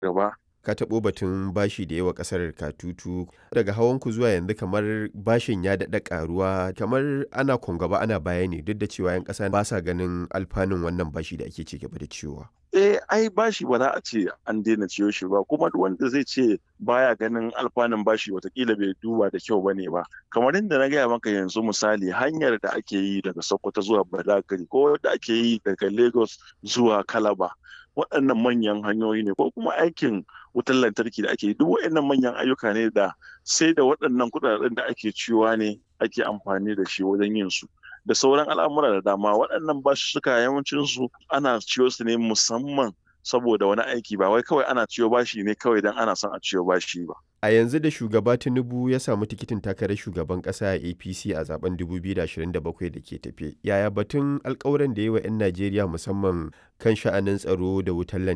gaba. Ka taɓo batun bashi da yawa ƙasar katutu daga hawanku zuwa yanzu kamar bashin ya daɗa ƙaruwa kamar ana gaba ana baya ne duk da cewa 'yan ƙasa ba sa ganin alfanun wannan bashi da ake ci gaba da ciyowa. Eh ai bashi ba za a ce an daina ciyo shi ba kuma duk wanda zai ce baya ganin alfanun bashi watakila bai duba da kyau bane ba kamar yadda na gaya maka yanzu misali hanyar da ake yi daga Sokoto zuwa Badagry ko da ake yi daga Lagos zuwa Calabar waɗannan manyan hanyoyi ne ko kuma aikin wutar lantarki da ake yi duk waɗannan manyan ayyuka ne da sai da waɗannan kuɗaɗen da ake ciyowa ne ake amfani da shi wajen yin su da sauran al'amura da dama waɗannan basussuka yawancin su ana ciyo su ne musamman saboda wani aiki ba wai kawai ana ciyo bashi ne kawai don ana son a ciyo bashi ba. A yanzu da shugaba Tinubu ya samu tikitin takarar shugaban ƙasa a APC a zaben 2027 da ke tafe. Yaya batun alkawuran da yi wa 'yan Najeriya musamman kan sha'anin tsaro da wutar lantarki?